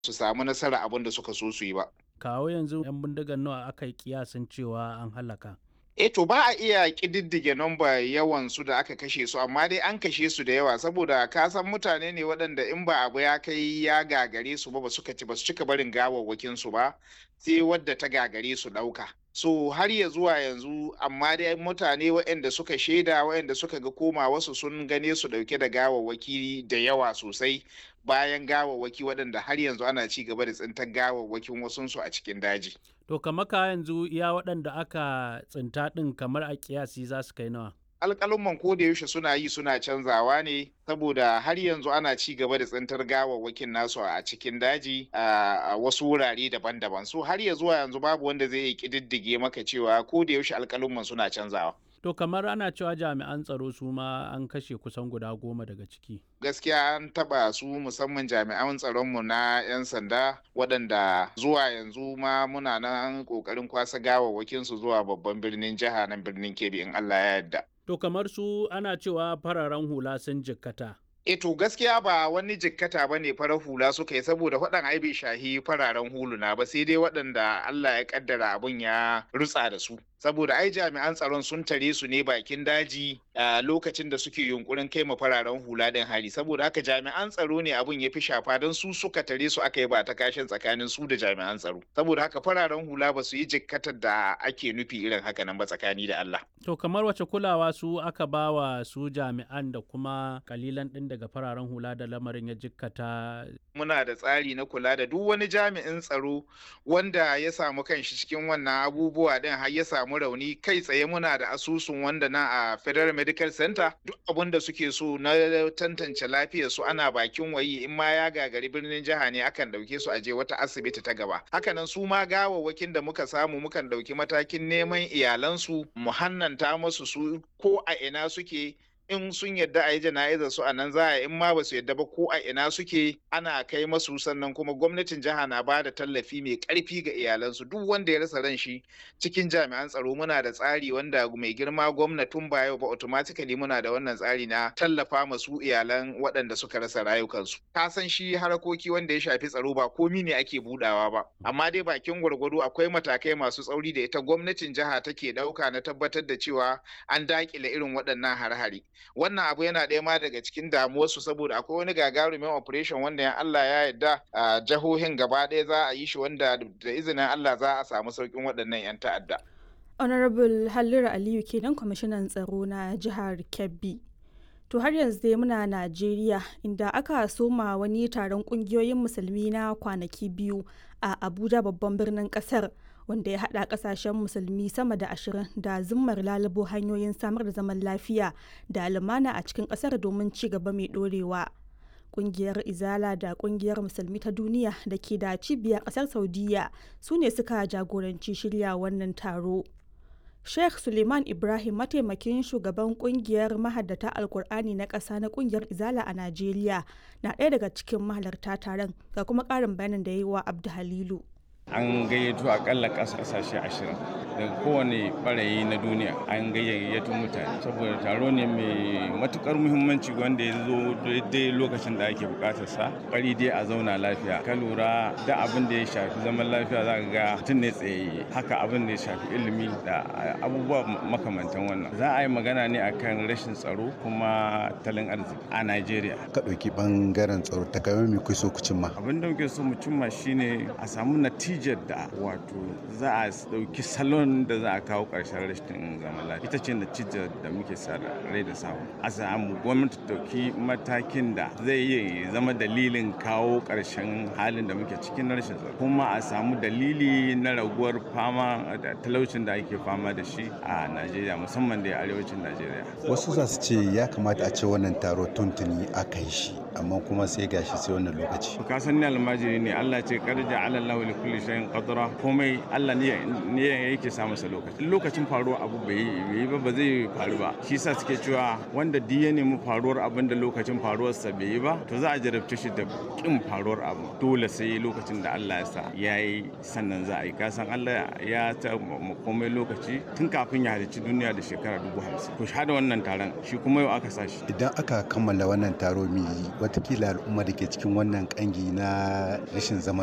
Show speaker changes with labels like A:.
A: su samu nasara abin da suka so su yi ba.
B: Kawo yanzu 'yan bindigan nawa aka yi kiyasin cewa an halaka.
A: E to ba a iya ƙididdige nomba yawan su da aka kashe su amma dai an kashe su da yawa saboda ka san mutane ne waɗanda in ba abu ya kai ya gagare su ba ba suka ci ba su cika barin gawawwakin su ba sai wadda ta gagare su ɗauka. So har ya zuwa yanzu amma dai mutane waɗanda suka shaida waɗanda suka ga koma wasu sun gane su ɗauke da gawawwaki da yawa sosai bayan gawawwaki waɗanda har yanzu ana ci gaba da tsintar gawawwakin wasunsu a cikin daji.
B: To kamar ka yanzu iya waɗanda aka tsinta ɗin kamar a kiyasi za su kai nawa.
A: alƙalumman ko da yaushe suna yi suna canzawa ne saboda har yanzu ana ci gaba da tsintar gawawwakin nasu a cikin daji a wasu wurare daban-daban so har ya zuwa yanzu babu wanda zai yi ƙididdige maka cewa ko da yaushe alƙalumman suna canzawa
B: To kamar ana cewa jami'an tsaro su ma an kashe kusan guda goma daga ciki.
A: gaskiya an taba su musamman jami'an tsaronmu na 'yan sanda waɗanda zuwa yanzu ma muna nan ƙoƙarin kwasa gawawwakin su zuwa babban birnin jiha nan birnin kebbi in allah ya yarda
B: To kamar su ana cewa fararen hula sun jikkata.
A: E to gaskiya ba wani jikkata ba ne farar hula suka yi saboda waɗan ai bai shahi fararen huluna ba sai dai waɗanda Allah ya kaddara abun ya rutsa da su. Saboda ai jami'an tsaron sun tare su ne bakin daji a lokacin da suke yunkurin kai ma fararen hula ɗin hari saboda haka jami'an tsaro ne abun ya fi shafa don su suka tare su aka yi ba ta kashin tsakanin su da jami'an tsaro. Saboda haka fararen hula ba su yi jikkatar da ake nufi irin haka nan ba tsakani da Allah.
B: To kamar wace kulawa su aka ba wa su jami'an da kuma kalilan ɗin daga fararen hula da lamarin ya jikkata.
A: Muna da tsari na kula da duk wani jami'in tsaro wanda ya samu kanshi cikin wannan abubuwa ɗin har ya samu rauni kai tsaye muna da asusun wanda na a Federal Medical Center duk abin da suke so na tantance lafiyar su ana bakin wayi in ma ya gagari birnin jiha ne akan ɗauke su a je wata asibiti ta gaba. Hakanan su ma gawawwakin da muka samu mukan ɗauki matakin neman iyalansu mu hannanta masu su ko a ina suke in sun yadda a yi jana'izar su a nan za a in ma ba su yadda ba ko a ina suke ana kai masu sannan kuma gwamnatin jiha na ba da tallafi mai karfi ga iyalansu duk wanda ya rasa ran shi cikin jami'an tsaro muna da tsari wanda mai girma gwamnatin ba yau ba automatically muna da wannan tsari na tallafa masu iyalan waɗanda suka rasa rayukansu ka san shi harakoki wanda ya shafi tsaro ba komi ne ake budawa ba amma dai bakin gwargwado akwai matakai masu tsauri da ita gwamnatin jiha take ɗauka na tabbatar da cewa an dakile irin waɗannan har-hare wannan abu yana ɗaya ma daga cikin damuwarsu saboda akwai wani gagarumin operation wanda ya Allah ya yarda a jihohin gaba ɗaya za a yi shi wanda da izinin Allah za a samu sauƙin waɗannan 'yan ta'adda.
C: Honorable Halliru Aliyu kenan kwamishinan tsaro na jihar Kebbi. To har yanzu dai muna Najeriya inda aka soma wani taron kungiyoyin musulmi na kwanaki biyu a Abuja babban birnin kasar. wanda ya haɗa ƙasashen musulmi sama da ashirin da zimmar lalubo hanyoyin samar da zaman lafiya da lumana a cikin ƙasar domin ci gaba mai ɗorewa. Ƙungiyar Izala da ƙungiyar Musulmi ta duniya da ke da cibiyar ƙasar Saudiya su ne suka jagoranci shirya wannan taro. Sheikh Suleiman Ibrahim mataimakin shugaban kungiyar mahaddata Alkur'ani na ƙasa na kungiyar Izala a Najeriya na ɗaya daga cikin mahalarta taron ga kuma ƙarin bayanin da ya yi wa Abdu Halilu.
D: an gayyato akalla kasashe ashirin daga kowane barayi na duniya an gayyato mutane saboda taro ne mai matukar muhimmanci wanda ya zo daidai lokacin da ake bukatar sa bari dai a zauna lafiya ka lura da abin da ya shafi zaman lafiya za ga mutum ne tsayayye haka abin da ya shafi ilimi da abubuwa makamantan wannan za a yi magana ne akan rashin tsaro kuma talin arziki a Najeriya
E: ka ɗauki bangaren tsaro ta kamar me kuke so ku cimma
D: abin da muke so mu cimma shine a samu natija natijar da wato za a dauki salon da za a kawo karshen rashin zaman lafiya ita ce natijar da muke sa rai da samu a samu gwamnati dauki matakin da zai iya zama dalilin kawo karshen halin da muke cikin rashin tsaro kuma a samu dalili na raguwar fama da talaucin da ake fama da shi a najeriya musamman da arewacin najeriya
E: wasu za su ce ya kamata a ce wannan taro tuntuni aka yi shi amma kuma sai gashi sai wannan lokaci
D: ka san ni almajiri ne Allah ce karja ala Allah li kulli shay'in qadra komai Allah ne ne yake sa masa lokaci lokacin faruwar abu bai yi ba ba zai faru ba shi yasa suke cewa wanda duk ya nemi faruwar abin da lokacin faruwarsa bai yi ba to za a jarabce shi da kin faruwar abu dole sai lokacin da Allah ya sa ya yi sannan za a yi kasan Allah ya ta komai lokaci tun kafin ya halicci duniya da shekara dubu hamsin to shahada wannan taron shi kuma yau aka sa shi
E: idan aka kammala wannan taro mai watakila al'umma da ke cikin wannan kangi na rashin zaman